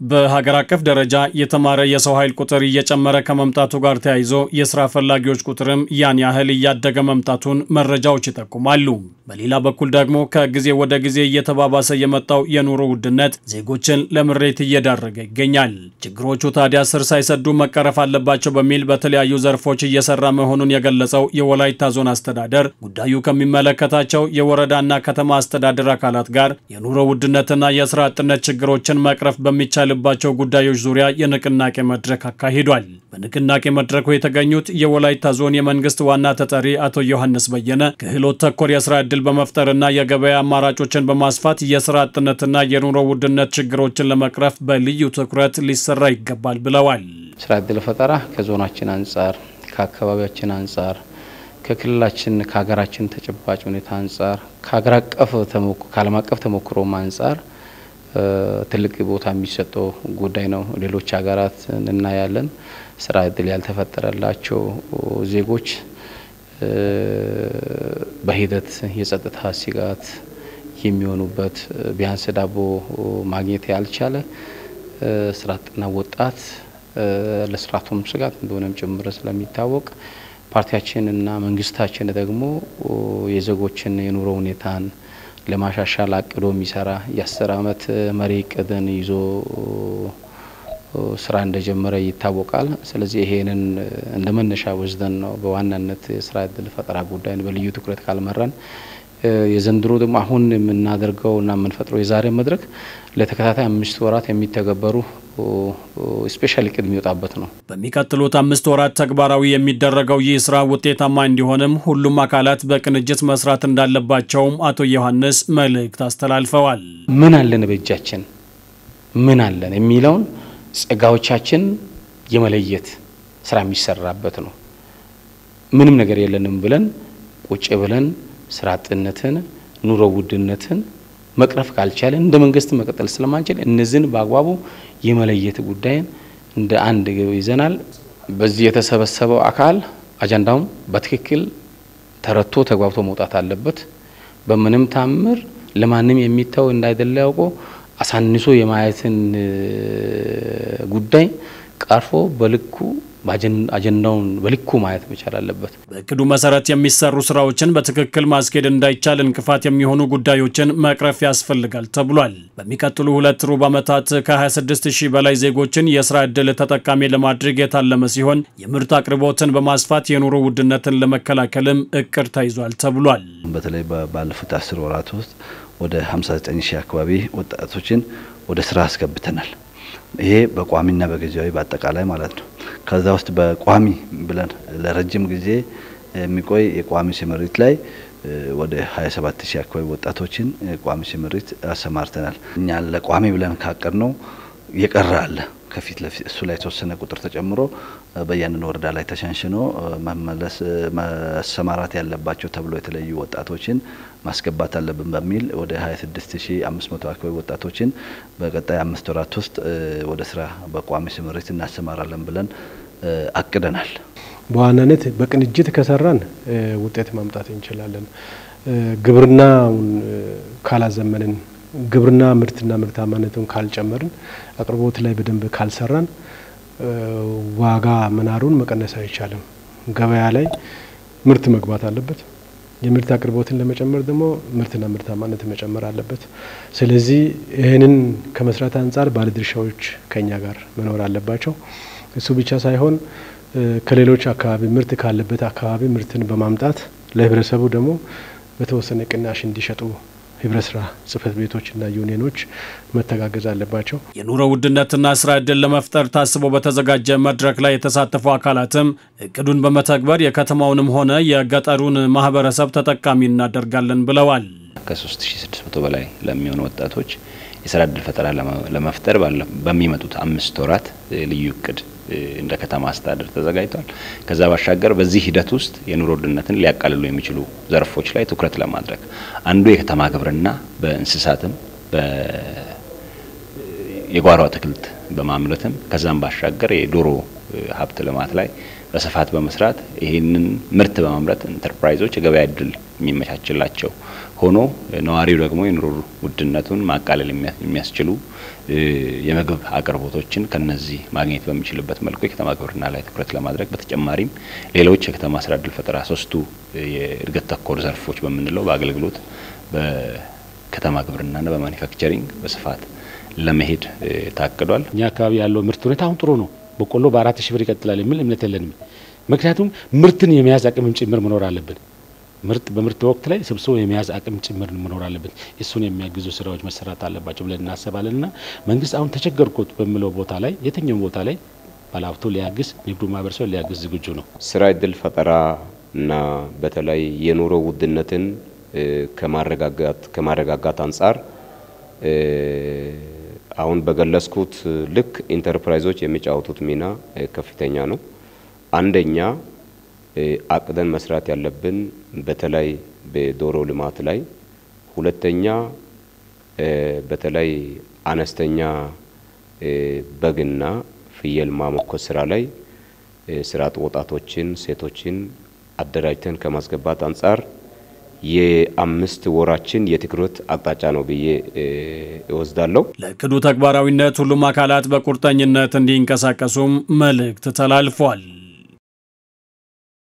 በሀገር አቀፍ ደረጃ የተማረ የሰው ኃይል ቁጥር እየጨመረ ከመምጣቱ ጋር ተያይዞ የስራ ፈላጊዎች ቁጥርም ያን ያህል እያደገ መምጣቱን መረጃዎች ይጠቁማሉ። በሌላ በኩል ደግሞ ከጊዜ ወደ ጊዜ እየተባባሰ የመጣው የኑሮ ውድነት ዜጎችን ለምሬት እየዳረገ ይገኛል። ችግሮቹ ታዲያ ስር ሳይሰዱ መቀረፍ አለባቸው በሚል በተለያዩ ዘርፎች እየሰራ መሆኑን የገለጸው የወላይታ ዞን አስተዳደር ጉዳዩ ከሚመለከታቸው የወረዳና ከተማ አስተዳደር አካላት ጋር የኑሮ ውድነትና የስራ አጥነት ችግሮችን መቅረፍ በሚቻል ባቸው ጉዳዮች ዙሪያ የንቅናቄ መድረክ አካሂዷል። በንቅናቄ መድረኩ የተገኙት የወላይታ ዞን የመንግስት ዋና ተጠሪ አቶ ዮሐንስ በየነ ክህሎት ተኮር የስራ ዕድል በመፍጠርና የገበያ አማራጮችን በማስፋት የስራ አጥነትና የኑሮ ውድነት ችግሮችን ለመቅረፍ በልዩ ትኩረት ሊሰራ ይገባል ብለዋል። ስራ ዕድል ፈጠራ ከዞናችን አንጻር፣ ከአካባቢያችን አንጻር፣ ከክልላችን ከሀገራችን ተጨባጭ ሁኔታ አንጻር፣ ከሀገር አቀፍ ከዓለም አቀፍ ተሞክሮም አንጻር ትልቅ ቦታ የሚሰጠው ጉዳይ ነው። ሌሎች ሀገራት እናያለን። ስራ እድል ያልተፈጠረላቸው ዜጎች በሂደት የጸጥታ ስጋት የሚሆኑበት ቢያንስ ዳቦ ማግኘት ያልቻለ ስራ አጥና ወጣት ለስርዓቱም ስጋት እንደሆነም ጭምር ስለሚታወቅ ፓርቲያችን እና መንግስታችን ደግሞ የዜጎችን የኑሮ ሁኔታን ለማሻሻል አቅዶ የሚሰራ የአስር አመት መሪ እቅድን ይዞ ስራ እንደጀመረ ይታወቃል። ስለዚህ ይሄንን እንደ መነሻ ወስደን ነው በዋናነት የስራ እድል ፈጠራ ጉዳይን በልዩ ትኩረት ካልመራን የዘንድሮ ደግሞ አሁን የምናደርገው እና የምንፈጥረው የዛሬ መድረክ ለተከታታይ አምስት ወራት የሚተገበሩ ስፔሻል እቅድ የሚወጣበት ነው። በሚቀጥሉት አምስት ወራት ተግባራዊ የሚደረገው ይህ ስራ ውጤታማ እንዲሆንም ሁሉም አካላት በቅንጅት መስራት እንዳለባቸውም አቶ ዮሐንስ መልእክት አስተላልፈዋል። ምን አለን በእጃችን ምን አለን የሚለውን ጸጋዎቻችን የመለየት ስራ የሚሰራበት ነው። ምንም ነገር የለንም ብለን ቁጭ ብለን ስራ አጥነትን፣ ኑሮ ውድነትን መቅረፍ ካልቻለን እንደ መንግስት መቀጠል ስለማንችል እነዚህን በአግባቡ የመለየት ጉዳይን እንደ አንድ ግብ ይዘናል። በዚህ የተሰበሰበው አካል አጀንዳውን በትክክል ተረድቶ ተግባብቶ መውጣት አለበት። በምንም ታምር ለማንም የሚተው እንዳይደለ ያውቆ አሳንሶ የማየትን ጉዳይ ቀርፎ በልኩ አጀንዳውን በልኩ ማየት መቻል አለበት። በእቅዱ መሰረት የሚሰሩ ስራዎችን በትክክል ማስኬድ እንዳይቻል እንቅፋት የሚሆኑ ጉዳዮችን መቅረፍ ያስፈልጋል ተብሏል። በሚቀጥሉ ሁለት ሩብ ዓመታት ከ26 ሺህ በላይ ዜጎችን የስራ ዕድል ተጠቃሚ ለማድረግ የታለመ ሲሆን የምርት አቅርቦትን በማስፋት የኑሮ ውድነትን ለመከላከልም እቅድ ተይዟል ተብሏል። በተለይ ባለፉት አስር ወራት ውስጥ ወደ 59 ሺህ አካባቢ ወጣቶችን ወደ ስራ አስገብተናል። ይሄ በቋሚና በጊዜያዊ በአጠቃላይ ማለት ነው። ከዛ ውስጥ በቋሚ ብለን ለረጅም ጊዜ የሚቆይ የቋሚ ስምሪት ላይ ወደ 27 ሺህ አካባቢ ወጣቶችን ቋሚ ስምሪት አሰማርተናል። እኛ ለቋሚ ብለን ካቀድ ነው የቀረ አለ ከፊት ለፊት እሱ ላይ የተወሰነ ቁጥር ተጨምሮ በያንን ወረዳ ላይ ተሸንሽኖ መመለስ መሰማራት ያለባቸው ተብሎ የተለዩ ወጣቶችን ማስገባት አለብን በሚል ወደ 26500 አካባቢ ወጣቶችን በቀጣይ አምስት ወራት ውስጥ ወደ ስራ በቋሚ ስምሪት እናሰማራለን ብለን አቅደናል። በዋናነት በቅንጅት ከሰራን ውጤት ማምጣት እንችላለን። ግብርናውን ካላዘመንን ግብርና ምርትና ምርታማነቱን ካልጨመርን አቅርቦት ላይ በደንብ ካልሰራን ዋጋ መናሩን መቀነስ አይቻልም። ገበያ ላይ ምርት መግባት አለበት። የምርት አቅርቦትን ለመጨመር ደግሞ ምርትና ምርታማነት መጨመር አለበት። ስለዚህ ይህንን ከመስራት አንጻር ባለድርሻዎች ከኛ ጋር መኖር አለባቸው። እሱ ብቻ ሳይሆን ከሌሎች አካባቢ ምርት ካለበት አካባቢ ምርትን በማምጣት ለህብረተሰቡ ደግሞ በተወሰነ ቅናሽ እንዲሸጡ ህብረት ስራ ጽህፈት ቤቶችና ዩኒየኖች መተጋገዝ አለባቸው። የኑሮ ውድነትና ስራ ዕድል ለመፍጠር ታስቦ በተዘጋጀ መድረክ ላይ የተሳተፉ አካላትም እቅዱን በመተግበር የከተማውንም ሆነ የገጠሩን ማህበረሰብ ተጠቃሚ እናደርጋለን ብለዋል። ከ3600 በላይ ለሚሆኑ ወጣቶች የስራ ዕድል ፈጠራ ለመፍጠር በሚመጡት አምስት ወራት ልዩ እቅድ እንደ ከተማ አስተዳደር ተዘጋጅቷል። ከዛ ባሻገር በዚህ ሂደት ውስጥ የኑሮ ውድነትን ሊያቃልሉ የሚችሉ ዘርፎች ላይ ትኩረት ለማድረግ አንዱ የከተማ ግብርና በእንስሳትም የጓሮ አትክልት በማምረትም ከዛም ባሻገር የዶሮ ሀብት ልማት ላይ በስፋት በመስራት ይህንን ምርት በማምረት ኢንተርፕራይዞች የገበያ እድል የሚመቻችላቸው ሆኖ ነዋሪው ደግሞ የኑሮ ውድነቱን ማቃለል የሚያስችሉ የምግብ አቅርቦቶችን ከነዚህ ማግኘት በሚችልበት መልኩ የከተማ ግብርና ላይ ትኩረት ለማድረግ በተጨማሪም ሌሎች የከተማ ስራ እድል ፈጠራ ሶስቱ የእድገት ተኮር ዘርፎች በምንለው በአገልግሎት፣ በከተማ ግብርናና በማኒፋክቸሪንግ በስፋት ለመሄድ ታቅዷል። እኛ አካባቢ ያለው ምርት ሁኔታ አሁን ጥሩ ነው። በቆሎ በአራት ሺህ ብር ይቀጥላል የሚል እምነት የለንም። ምክንያቱም ምርትን የመያዝ አቅምም ጭምር መኖር አለብን። ምርት በምርት ወቅት ላይ ሰብስቦ የመያዝ አቅም ጭምር መኖር አለበት። እሱን የሚያግዙ ስራዎች መሰራት አለባቸው ብለን እናስባለን እና መንግስት አሁን ተቸገርኩት በሚለው ቦታ ላይ የትኛውም ቦታ ላይ ባለሀብቱ ሊያግዝ፣ ንግዱ ማህበረሰብ ሊያግዝ ዝግጁ ነው። ስራ እድል ፈጠራ እና በተለይ የኑሮ ውድነትን ከማረጋጋት ከማረጋጋት አንጻር አሁን በገለጽኩት ልክ ኢንተርፕራይዞች የሚጫወቱት ሚና ከፍተኛ ነው። አንደኛ አቅደን መስራት ያለብን በተለይ በዶሮ ልማት ላይ፣ ሁለተኛ በተለይ አነስተኛ በግና ፍየል ማሞከት ስራ ላይ ስራ አጥ ወጣቶችን፣ ሴቶችን አደራጅተን ከማስገባት አንጻር የአምስት ወራችን የትኩረት አቅጣጫ ነው ብዬ እወስዳለሁ። ለእቅዱ ተግባራዊነት ሁሉም አካላት በቁርጠኝነት እንዲንቀሳቀሱም መልእክት ተላልፏል።